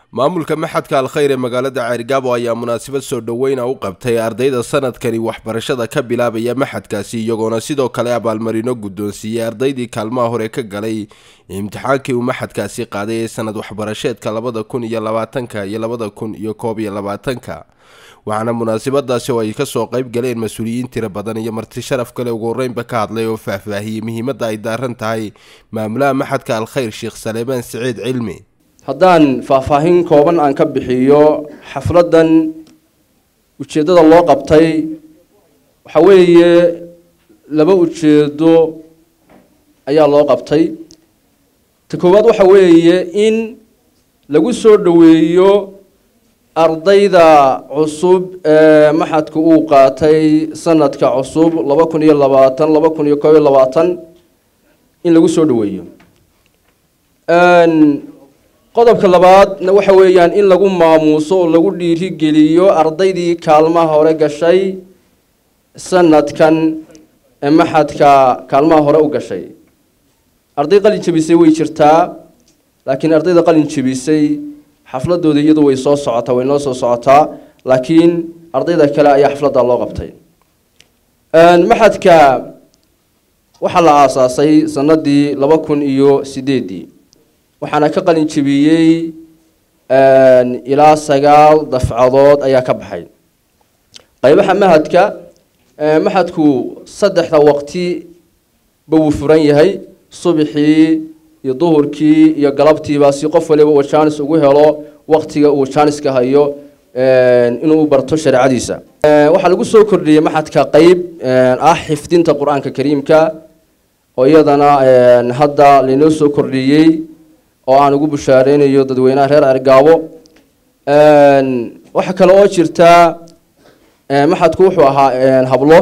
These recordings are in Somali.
maamulka maxadka alkhayr ee magaalada ceergaabo ayaa munaasabad soo dhoweyna u qabtay ardayda sanadkani waxbarashada ka bilaabaya maxadkaasi iyagoona sidoo kale abaalmarino guddoonsiiyey ardaydii kaalmaha hore ka galay imtixaankii uu maxadkaasi qaaday ee sanad waxbarasheedka labada kun iyo labaatanka iyo labada kun iyo koob iyo labaatanka waxaana munaasabadaasi oo ay kasoo qayb galeen mas-uuliyiin tiro badan iyo marti sharaf kale ugu horeynba ka hadlay oo faahfaahiyey muhiimadda ay daaran tahay maamulaha maxadka alkhayr sheekh saleebaan siciid cilmi haddaan faahfaahin kooban aan ka bixiyo xafladdan ujeeddada loo qabtay waxa weeye laba ujeedo ayaa loo qabtay ta koowaad waxa weeye in lagu soo dhoweeyo ardayda cusub ee maxadka uu qaatay sanadka cusub laba kun iyo labaatan laba kun iyo koob iyo labaatan in lagu soo dhoweeyo qodobka labaadna waxa weeyaan in lagu maamuuso oo lagu dhiirigeliyo ardaydii kaalmaha hore gashay sanadkan ee maxadka kaalmaha hore u gashay arday qalin jebisay way jirtaa laakiin ardayda qalin jebisay xafladooda iyadu way soo socotaa way noo soo socotaa laakiin ardayda kale ayaa xafladda loo qabtay maxadka waxaa la aasaasay sanadii laba kun iyo sideedii waxaana ka qalin jebiyey ilaa sagaal dafcadood ayaa ka baxay qaybaha mahadka maxadku saddexda waqti ba wuu furan yahay subxii iyo duhurkii iyo galabtiiba si qof waliba uu jaanis ugu helo waqtiga uu jaaniska hayo inuu u barto shareecadiisa waxaa lagu soo kordhiyey maxadka qeyb ah xifdinta qur-aanka kariimka oo iyadana hadda lainoo soo kordhiyey oo aan ugu bushaareynayo dadweynaha reer cergaabo waxaa kale oo jirta maxadku wuxuu ahaa hablo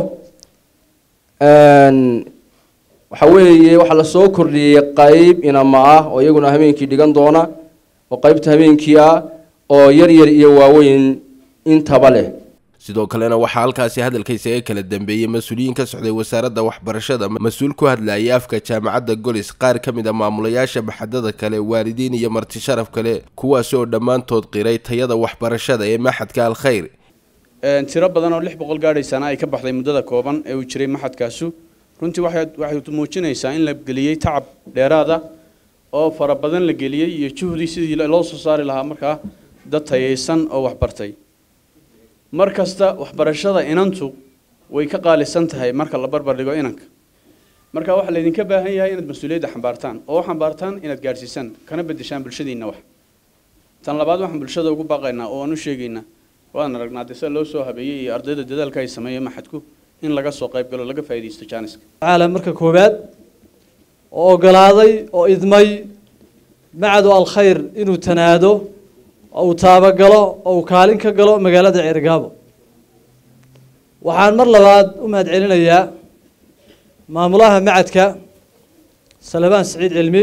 waxa weeye waxaa lasoo kordhiyey qeyb inama ah oo iyaguna habeenkii dhigan doona oo qeybta habeenkii ah oo yar yar iyo waaweyn intaba leh sidoo kalena waxaa halkaasi hadalkaysa ee kala dambeeyey mas-uuliyiin ka socday wasaaradda waxbarashada mas-uul ku hadlayay afka jaamacadda golis qaar ka mid a maamulayaasha maxadada kale waalidiin iyo marti sharaf kale kuwaasi oo dhammaantood qiray tayada waxbarashada ee maxadka alkhayr tiro badan oo lix boqol gaadhaysana ay ka baxday muddada kooban ee uu jiray maxadkaasu runtii waxay waxay muujinaysaa in la geliyey tacab dheeraada oo fara badan la geliyey iyo juhdi sidii loo soo saari lahaa markaa dad tayaysan oo waxbartay mar kasta waxbarashada inantu way ka qaalisan tahay marka la barbar dhigo inanka marka waxaa laydinka baahan yahay inaad mas-uuliyadda xambaartaan oo u xambaartaan inaad gaadhsiisaan kana bedeshaan bulshadiinna wax tan labaad waxaan bulshada ugu baaqaynaa oo aan u sheegaynaa waan aragnaa dee sida loo soo habeeyey iyo ardayda dadaalka ay sameeyo maxadku in laga soo qayb galo laga faa'iidaysto jaaniska tacaala marka koowaad oo ogolaaday oo idmay macadu alkhayr inuu tanaado oo uu taabagalo oo uu kaalin ka galo magaalada ceergaabo waxaan mar labaad u mahad celinayaa maamulaha macadka salebaan siciid cilmi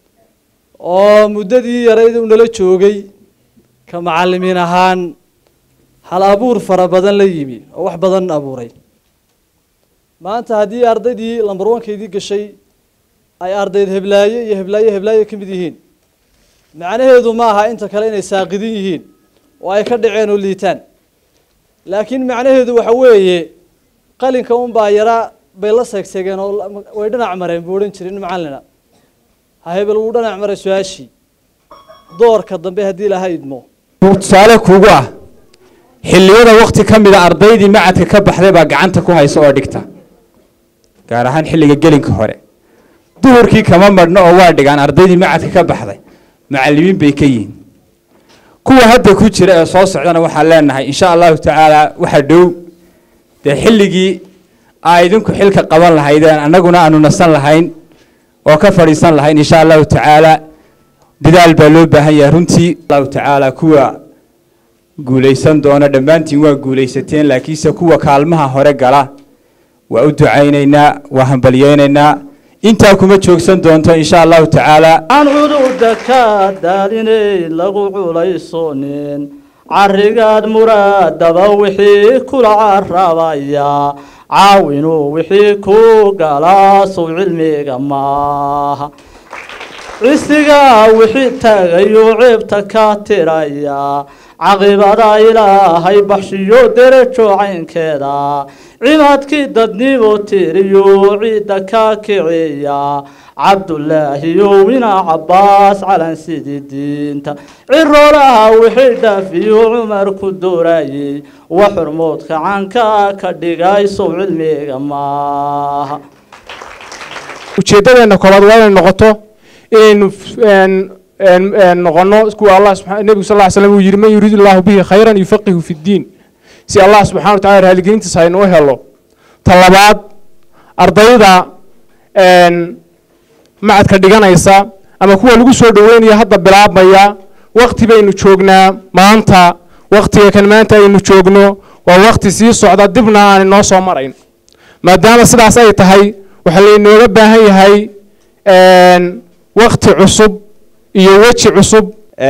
oo muddadii yarayd u nala joogay ka macalimiin ahaan hal abuur fara badan la yimi oo wax badan abuuray maanta haddii ardaydii lambar wankeydii gashay ay ardayd heblaaye iyo heblaaye heblaaye ka mid yihiin macnaheedu ma aha inta kale inay saaqidin yihiin oo ay ka dhaceen oo liitaan laakiin macnaheedu waxa weeye qalinka unbaa yaraa bay la seegseegeen oo way dhinac mareen buu odhan jiray nin macallina ha hebel wuu dhinac maray su-aashii doorka dambe haddii laha idmo tusaale kuugu ah xilliyada wakti ka mida ardaydii macadka ka baxday baa gacanta ku haysa oo dhigta gaar ahaan xilliga gelinka hore duhurkii kama madhno oo waa dhigaan ardaydii macadka ka baxday macalimiin bay ka yihiin kuwa hadda ku jira ee soo socdana waxaan leenahay insha allahu tacaala waxa dhow dee xilligii aa idinku xilka qaban lahaydeen annaguna aanu nasan lahayn oo ka fadhiisan lahayn insha allahu tacaala dadaal baa loo baahan yahay runtii allahu tacaala kuwa guulaysan doona dhammaantiin waa guulaysateen laakiinse kuwa kaalmaha hore gala waa u ducaynaynaa waa hambalyeynaynaa intaa kuma joogsan doonto insha allahu tacaala aan cududa ka daalinay lagu culaysonin carigaad muraadaba wixii kula carabaya caawinuu wixii ku galaa sow cilmiga maaha cisigaa wixii taagayuu ceebta ka tiraya caqibada ilaahay baxshiyo derajo caynkeeda cibaadkii dadnimo tiriyo ciidda ka kiciya cabdulaahiyo wina cabaas calan sidii diinta ciroolaha wixii dhaafiyo cumar ku doorayey wa xurmoodka canka ka dhigay sow cilmiga maaha ujeeddadeenna koobaad waa inay noqoto inaynu noqono kuwa allah subaa nebigu sal ly slam uu yidhi man yuriid allahu bihi khayran yufaqihu fi ddiin si allah subxana wa tacala raaligelintiisa aynu u helo ta labaad ardayda macadka dhiganaysa ama kuwa lagu soo dhaweynaya hadda bilaabmaya wakti baynu joognaa maanta waktiga kan maanta aynu joogno waa wakti sii socda dibna aan inoo soo marayn maadaama sidaas ay tahay waxaa laynooga baahan yahay wakti cusub iyo weji cusub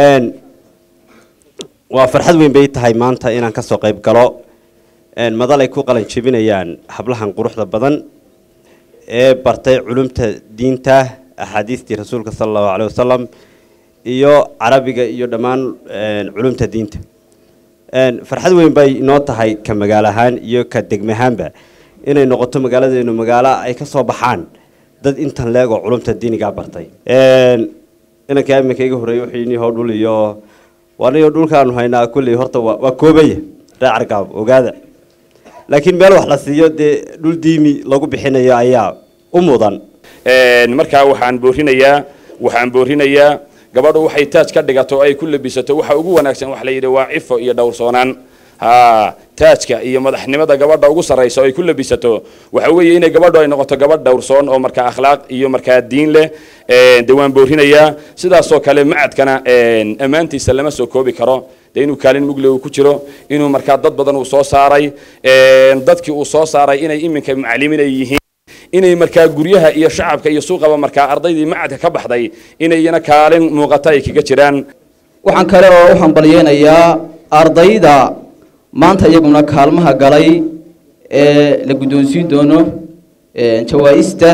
waa farxad weyn bay tahay maanta inaan kasoo qayb galo madal ay ku qalan jebinayaan hablahan quruxda badan ee bartay culumta diinta axaadiistii rasuulka sala allahu caleyh wasalam iyo carabiga iyo dhammaan culumta diinta farxad weyn bay inoo tahay ka magaalo ahaan iyo ka degmahaanba inay noqoto magaaladeenu magaalo ay ka soo baxaan dad intan leeg oo culumta diinigaa bartay inanka iminka iga horreeyey wuxuu yidhi how dhul iyo waniyo dhulkaanu haynaa kulley horta waa waa koobaya reer cargaab ogaada laakiin meel wax la siiyo dee dhul diimi lagu bixinayo ayaa u mudan markaa waxaan boorinayaa waxaan boorinayaa gabadhu waxay taaj ka dhigato ay ku labisato waxa ugu wanaagsan waxa la yidhi waa cifo iyo dhowrsoonaan ha taajka iyo madaxnimada gabadha ugu sarraysa oo ay ku labisato waxa weeye inay gabadhu ay noqoto gabadh dhowrsoon oo markaa akhlaaq iyo markaa diin leh dee waan boorinayaa sidaasoo kale macadkana ammaantiisa lama soo koobi karo dee inuu kaalin mugle uu ku jiro inuu markaa dad badan uu soo saaray dadkii uu soo saaray inay iminka macalimiin ay yihiin inay markaa guryaha iyo shacabka iyo suuqaba markaa ardaydii macadka ka baxday inayna kaalin muuqata ay kaga jiraan waxaan kale oo u hambalyeynayaa ardayda maanta iyaguna kaalmaha galay ee la guddoonsiin doono jawaa-ista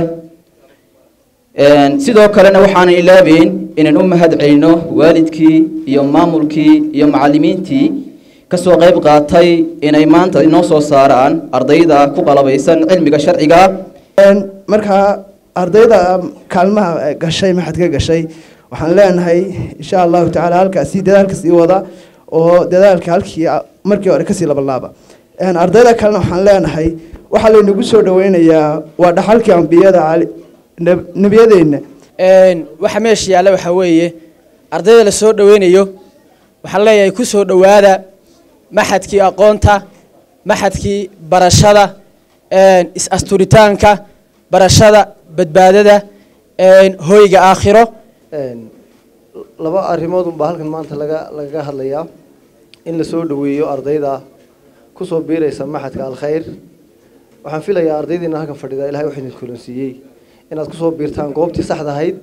sidoo kalena waxaanan ilaabeyn inaan u mahad celino waalidkii iyo maamulkii iyo macalimiintii kasoo qayb qaatay inay maanta inoo soo saaraan ardayda ku qalabaysan cilmiga sharciga markaa ardayda kaalmaha gashay maxadka gashay waxaan leenahay insha allahu tacaala halkaasi dadaalka sii wada oo dadaalka halkii markii hore kasii labalaaba ardayda kalena waxaan leenahay waxaa laynagu soo dhaweynayaa waa dhaxalkii ambiyada nebiyadeenna waxa meesha yaalla waxaa weeye ardayda la soo dhaweynayo waxaan leeyahay ku soo dhowaada maxadkii aqoonta maxadkii barashada is-asturitaanka barashada badbaadada hoyga aakhiro laba arrimood unbaa halkan maanta laga lagaga hadlayaa in la soo dhoweeyo ardayda kusoo biiraysa maxadka alkhayr waxaan filayaa ardaydiina halkan fadhida ilahay waxaa idin kulansiiyey inaad kusoo biirtaan goobtii saxda ahayd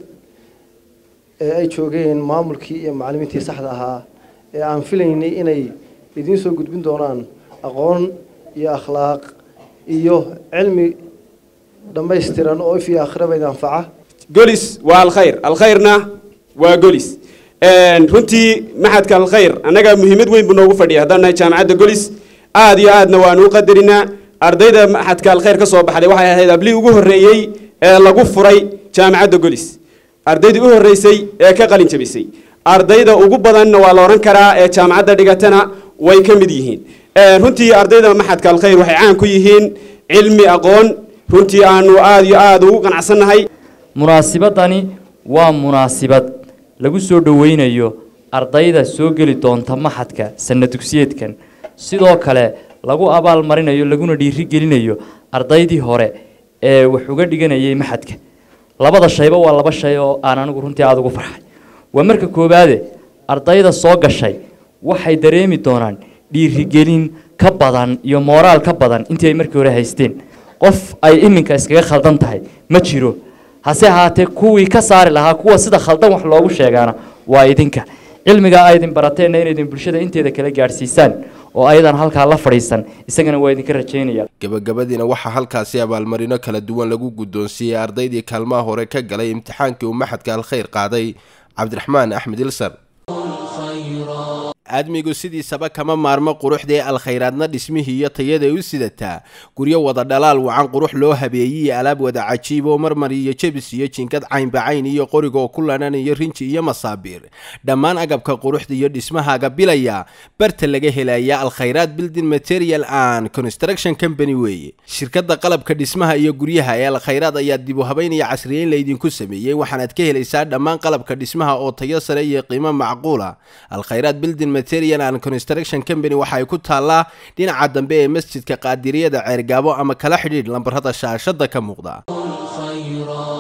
ee ay joogeen maamulkii iyo macalimiintii saxda ahaa ee aan filaynay inay idiin soo gudbin doonaan aqoon iyo akhlaaq iyo cilmi dhammaystiran oo if iyo aakhiraba idin anfaca golis waa alkhayr alkhayrna waa golis runtii maxadka alkhayr annaga muhiimad weyn buu noogu fadhiya haddaan nahay jaamacadda golis aad iyo aadna waanu u qadarinaa ardayda maxadka alkhayr ka soo baxday waxay ahayd ablii ugu horreeyey ee lagu furay jaamacadda golis ardaydii u horreysay ee ka qalin jabisay ardayda ugu badanna waa la odhan karaa ee jaamacadda dhigatana way ka mid yihiin runtii ardayda maxadka alkhayr waxay caan ku yihiin cilmi aqoon runtii aanu aad iyo aad ugu qanacsannahay munaasibadani waa munaasibad lagu soo dhoweynayo ardayda soo geli doonta maxadka sanna dugsiyeedkan sidoo kale lagu abaalmarinayo laguna dhiirigelinayo ardaydii hore ee wax uga dhiganayay maxadka labada shayba waa laba shay oo aan anigu runtii aada ugu farxay waa marka koowaade ardayda soo gashay waxay dareemi doonaan dhiirigelin ka badan iyo mooraal ka badan intii ay markii hore haysteen qof ay iminka iskaga khaldan tahay ma jiro hase ahaatee kuwii ka saari lahaa kuwa sida khaldan wax loogu sheegaana waa idinka cilmigaa aydin barateenna inaydin bulshada inteeda kala gaadhsiisaan oo ayadan halkaa la fadhiisan isagana waa idinka rajaynaya gabagabadiina waxaa halkaasi abaalmarino kala duwan lagu guddoonsiiyey ardaydii kaalmaha hore ka galay imtixaankii uu maxadka alkhayr qaaday cabdiraxmaan axmed ilsar aadmigu sidiisaba kama maarmo quruxdee alkhayraadna dhismihii iyo tayaday u sidataa guryo wada dhalaal wacan qurux loo habeeyey alaab wada cajiib oo marmar iyo jebis iyo jinkad caynbacayn iyo qorigaoo ku ladhan iyo rinji iyo masaabiir dhammaan agabka quruxda iyo dhismahaaga bilaya barta laga helaya alkhayraad building material and construction company weeye shirkadda qalabka dhismaha iyo guryaha ee alkhayraad ayaa dib u habayn iyo casriyeyn laydinku sameeyey waxaanaad ka helaysaa dhammaan qalabka dhismaha oo tayo sare iyo qiimo macquula alkhayraad building material and construction company waxa ay ku taallaa dhinaca dambe ee masjidka qaadiriyada ceergaabo ama kala xidhiidh lambarada shaashada ka muuqda